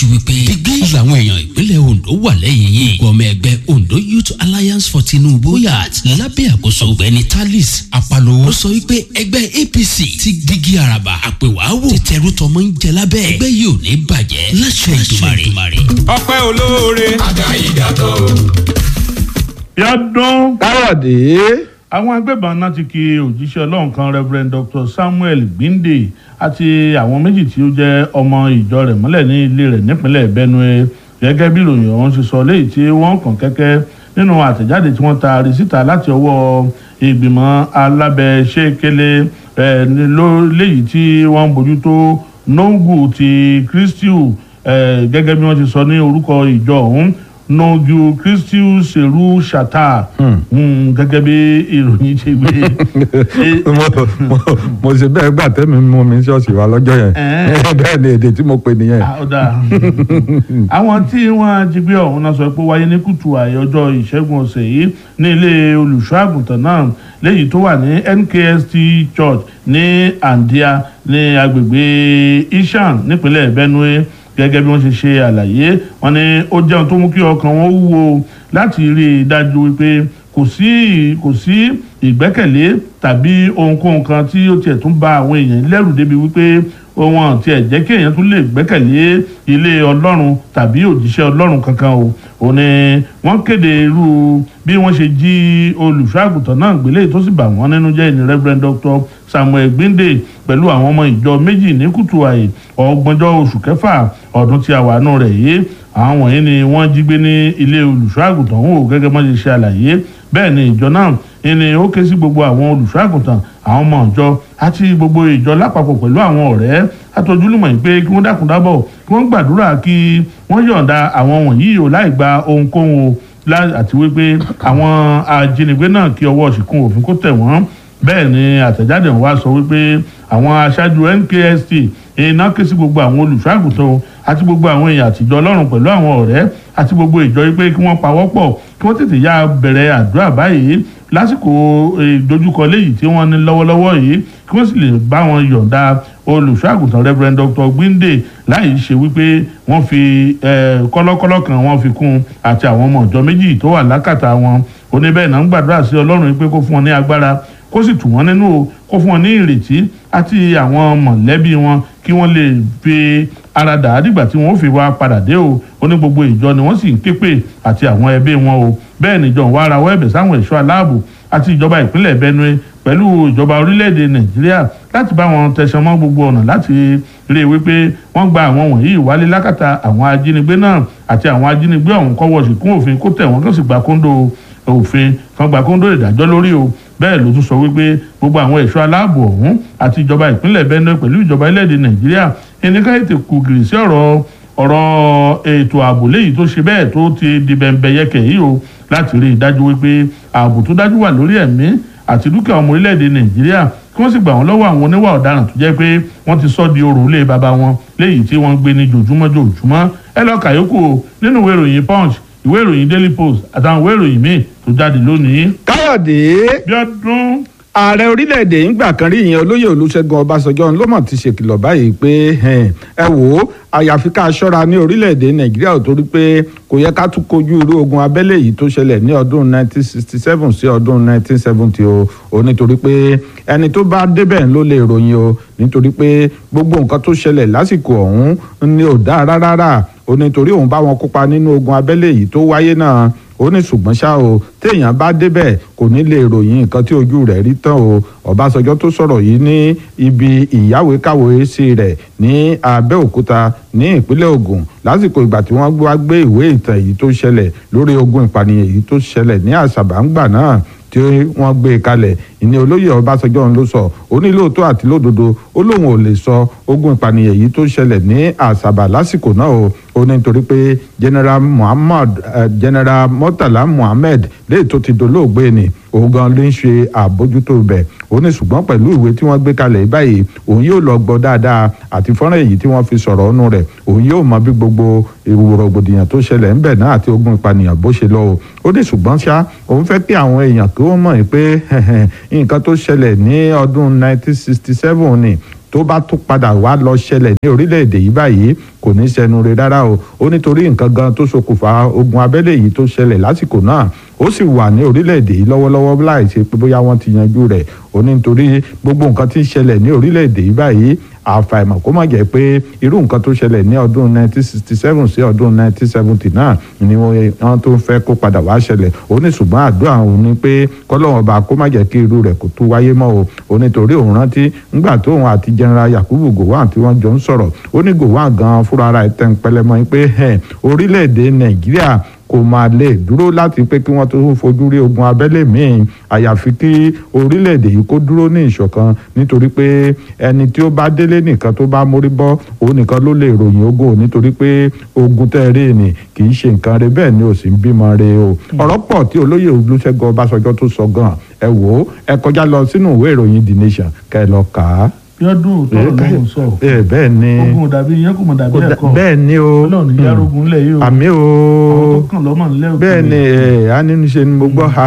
dájú wípé digbí làwọn èèyàn ìpínlẹ̀ Ondo wà lẹ́yìn yìí ọmọ ẹgbẹ́ Ondo Youth Alliance for Tinubu yat lábẹ́ àkóso ọ̀gbẹ́ni Talis Apalowo sọ wípé ẹgbẹ́ APC ti digi araba àpèwàwò ti tẹrú tọmọ ń jẹ lábẹ́ ẹgbẹ́ yìí ò ní bàjẹ́ láṣẹ Èdùmàrè. ọpẹ́ olóore. yọdún káyọ̀dé àwọn agbébọn náà ti ki òjíṣẹ́ ọlọ́run kan reverend dr samuel gbinde àti àwọn méjì tí ó jẹ́ ọmọ ìjọ rẹ̀ mọ́lẹ̀ ní ilé rẹ̀ nípínlẹ̀ benue gẹ́gẹ́ bí ìròyìn ọ̀hún ṣe sọ léyìí tí wọ́n kàn kẹ́kẹ́ nínú àtẹ̀jáde tí wọ́n taari síta láti ọwọ́ ìgbìmọ̀ alábẹ́sẹ̀kẹlẹ̀ ẹ̀ léyìí tí wọ́n ń bójútó nongu ti christiu ẹ̀ gẹ́gẹ́ bí wọ́n ti sọ ní orúkọ ìjọ ọ̀hún nongu christiu seru shata gẹ́gẹ́ bí ìròyìn ṣe gbé mo mo- mo ṣe bẹ́ẹ̀ gbà tẹ́mi mú mi ṣọ́ọ̀ṣì wa lọ́jọ́ yẹn Ẹ̀ẹ́. bẹ́ẹ̀ ni èdè tí mo pè nìyẹn. Ah, ó dáa. àwọn tí wọ́n jí gbé ọ̀hún náà sọ pé ó wáyé ní kùtù àyè ọjọ́ ìṣẹ́gun ọ̀sẹ̀ yìí ní ilé olùṣọ́ àgùntàn náà léyìí tó wà ní NKST Church ní Andia ní agbègbè Ishan nípínlẹ̀ Benue gẹ́gẹ́ bí wọ́n ṣe ṣe àlàyé wọn ni ó jẹun tó mú kí ọkàn wọn wúwo láti rí i dájú wípé kò sí kò sí ìgbẹ́kẹ̀lé tàbí ohunkóhun kan tí ó tiẹ̀ tún bà àwọn èèyàn lẹ́rù débi wípé wọn tiẹ̀ jẹ́ kí èèyàn tún lè gbẹ́kẹ̀lé ilé ọlọ́run tàbí òjíṣẹ́ ọlọ́run kankan o ò ní wọ́n kéde irú bí wọ́n ṣe jí olùṣọ́ àgùntàn náà gbélé tó sì bà wọ́n nínú jẹ́ ní Reverend Dr. Samuel Gbinde pẹ̀lú àwọn ọmọ ìjọ méjì ní kùtù àyè ọgbọ̀njọ́ oṣù kẹfà ọdún tí a wà nù rẹ̀ yìí àwọn wọ̀nyí ni wọ́n jí gbé ní ilé olùṣọ́ àgùntàn ọ̀hún o gẹ́gẹ́ bọ́n ṣe ṣe àlàyé bẹ́ẹ̀ ni ìjọ náà ni ó ké sí gbogbo àwọn olùṣọ́ àgùntàn àwọn ọmọ ìjọ àti gbogbo ìjọ lápapọ̀ pẹ̀lú àwọn ọ̀rẹ́ àtọ́júlùmọ̀ yìí pé kí wọ́n dákun dábọ̀ kí wọ́n gbàdúrà kí wọ́n yọ̀ǹda àwọn wọ̀nyí o láì gba ohunkóhun o lá- àti wípé àwọn ajínigbé náà kí ọwọ́ ṣìkún òfin kó tẹ̀ wọ́n bẹ́ẹ̀ ni àtẹ̀jáde wa sọ wípé àwọn aṣáájú NKST iná ké sí gbogbo àwọn olùṣọ́ àgùntàn o àti gbogbo àwọn èèyàn àtijọ́ ọlọ́run pẹ̀lú àwọn ọ̀rẹ́ àti gbogbo ìjọ yìí pé kí wọ́n pawọ́pọ̀ kí wọ́n tètè yá bẹ̀rẹ̀ àdúrà báyìí lásìkò ìdojúkọ léyìí tí wọ́n ní lọ́wọ́lọ́wọ́ yìí kí wọ́n sì lè bá wọn yọ̀ǹda olùṣọ́ àgùntàn Reverend Dr. Gbinde láì ṣe wípé wọ́n fi eh, kọ́lọ́kọ́lọ́ kan wọ́n fi kún un àti àwọn ọmọ ìjọ méjì tó wà lákàtà wọn oníbẹ̀ẹ́ náà ń gbàdúrà sí ọlọ́run yìí pé kó fún wọn ní agbára kó sì tù wọ́n nínú o kó fún wọn ní ìrètí àti àwọn mọ̀lẹ́bí wọn kí wọ́n lè fi ara dà á dìgbà tí wọ́n ó fi wá padà dé o ó ní gbogbo ìjọ ni wọ́n sì ń képe àti àwọn ẹbí wọn o bẹ́ẹ̀ ni ìjọ ń wá ara wọ́ ẹ̀bẹ̀ sáwọn ẹ̀ṣọ́ aláàbò àti ìjọba ìpínlẹ̀ Benue pẹ̀lú ìjọba orílẹ̀-èdè Nàìjíríà láti bá wọn tẹ̀sán mọ́ gbogbo ọ̀nà láti rí i wípé wọ́n gba àwọn wọ̀nyí wálé lákàtà àwọn ajínigbé náà àti àwọn ajínigbé ọ̀hún kọ́wọ́ sí kún òfin kó tẹ̀ wọ́n kó sì gba kóńdó òfin kan gba kóńdó ìdájọ́ lórí o bẹ́ẹ̀ ló tún sọ wípé gbogbo àwọn ẹ̀ṣọ́ aláàbò ọ̀hún àti ìjọba ìpínlẹ̀ Benue pẹ̀lú ìjọba ilẹ̀-èdè Nàìjíríà ẹnìkan ètò kùgìrì sí ọ̀rọ̀ ọ̀rọ̀ ètò ààbò léyìí tó ṣe bẹ́ẹ̀ tó ti di bẹ̀ǹbẹ̀ yẹkẹ̀ yìí o láti rí i dájú wípé ààbò tó dájú wà lórí ẹ̀mí àti dúkìá ọmọ orílẹ̀-èdè Nàìjíríà kí wọ́n sì gbà wọ́n lọ́wọ́ àwọn oníwà ọ̀daràn tó jẹ́ pé wọ́n ti sọ́ di orò ilé baba wọn léyìí tí wọ́n ń gbé ní jòjúmọ́ jòjúmọ́ ẹ lọ kàyókù o nínú ìwé ìròyìn Punch ìwé ìròyìn Daily Post àtàwọn ìwé ìròyìn míì tó jáde lónìí. káyọ̀dé bí ọdún ààrẹ orílẹ̀-èdè ìgbà kan rí ìyẹn olóyè olúṣẹ́gun ọbásanjọ́ ló mọ̀ ti ṣèkìlọ̀ báyìí pé ẹn, ẹ wò ó àyàfi ká ṣọ́ra ní orílẹ̀-èdè nàìjíríà ò torí pé kò yẹ ká tún kojú irú ogun abẹ́lé yìí tó ṣẹlẹ̀ ní ọdún 1967 sí ọdún 1970 o ò nítorí pé ẹni tó bá débẹ̀ ló lè ròyìn o nítorí pé gbogbo nǹkan tó ṣẹlẹ̀ lásìkò ọ̀hún ni ò dáa rárá o nítorí òun bá wọn kópa nínú ogun abẹ́lé yìí tó wáyé náà ó ní ṣùgbọ́n ṣá o téèyàn bá débẹ̀ kò ní lè ròyìn nǹkan tí ojú rẹ̀ rí tán o ọbásanjọ́ tó sọ̀rọ̀ yìí ní ibi ìyáwèékàwé sí rẹ̀ ní abẹ́òkúta ní ìpínlẹ̀ ògùn lásìkò ìgbà tí wọ́n wá gbé ìwé ìtàn èyí tó ṣẹlẹ̀ lórí ogun ìpànìyàn èyí tó ṣẹlẹ̀ ní àṣàbàǹgbà náà tí wọ́n gbé e kalẹ̀ ìní olóyè ọbásanjọ́ ló sọ ó ní lóòótọ́ àti lódodo ó lóun ò lè sọ ogun ìpànìyàn yìí tó ṣẹlẹ̀ ní àṣàbà lásìkò náà o ó ní nítorí pé general muhammad eh, general murtala muhammed léyìí tó ti dolóògbé ni òun gan ló ń ṣe àbójútó bẹ̀ ó ní ṣùgbọ́n pẹ̀lú ìwé tí wọ́n gbé kalẹ̀ báyìí òun yóò lọ gbọ́ dáadáa àti fọ́nrán èyí tí wọ́n fi sọ̀rọ̀ ọ̀nù rẹ̀ òun yóò mọ bí gbogbo ìrògbòdìyàn tó ṣẹlẹ̀ ń bẹ̀ náà àti ogun ìpànìyàn bó ṣe lọ o ó ní ṣùgbọ́n ṣá òun fẹ́ kí àwọn èèyàn kí wọ́n mọ̀ pé nǹkan tó ṣẹlẹ̀ ní ọdún 1967 ni tó bá tún padà wá lọ ṣẹlẹ̀ ní orílẹ̀-èdè yìí báyìí kò ní sẹnu re rárá o ó nítorí nǹkan gan tó ṣokùnfà ogun abẹ́lé yìí tó ṣẹlẹ̀ lásìkò náà ó sì wà ní orílẹ̀-èdè yìí lọ́wọ́lọ́wọ́ láì ṣe pé bóyá wọ́n ti yanjú rẹ̀ ó ní nítorí gbogbo nǹkan tí ń ṣẹlẹ̀ ní orílẹ̀-èdè yìí báyìí àfàìmọ̀ kó má jẹ́ pé irú nǹkan tó ṣẹlẹ̀ ní ọdún 1967 sí ọdún 1970 náà ni wọ́n tó ń fẹ́ kó padà wá ṣẹlẹ̀ ó ní ṣùgbọ́n àdúrà òun ni pé kọ́lọ́wọ́n ọba kó má jẹ́ kí irú rẹ̀ kó tó wáyé mọ́ o ó nítorí òun rántí ńgbà tóun àti general Yakubu Gowon tí wọ́n jọ ń sọ̀rọ̀ ó ní Gowon gan fúnra ara ẹ̀ tẹ́ ń pẹlẹmọ́ pé orílẹ̀-èdè Nàìjíríà kò máa lè dúró láti pé kí wọ́n tó fojú rí ogun abẹ́lé míì àyàfi kí orílẹ̀-èdè yìí kó dúró ní ìṣọ̀kan nítorí pé ẹni tí ó bá délé nìkan tó bá mórí bọ́ òun nìkan ló lè ròyìn ogun nítorí pé ogun tẹ́ rí ni kì í ṣe nǹkan rẹ bẹ́ẹ̀ ni ò sì ń bímọ rẹ o ọ̀rọ̀ pọ̀ tí olóyè Olúṣẹ́gun Ọbásanjọ́ tó sọ gan ẹ wò ó ẹ kọjá lọ sínú ìwé ìròyìn The Nation kẹ́ ẹ lọ kà á yọdún tọrọ lọhùn sọ ẹ bẹ́ẹ̀ ni ogun dàbí yẹn kò mọ dàbí ẹ̀kọ́ bẹ́ẹ̀ ni o Ọlọ́run ní yàrógun ńlẹ̀ yìí o àmì o àwọn tó kàn lọ́mọ ńlẹ̀ òkè bẹ́ẹ̀ ni ẹ á nínú ṣe ni mo gbọ́ ha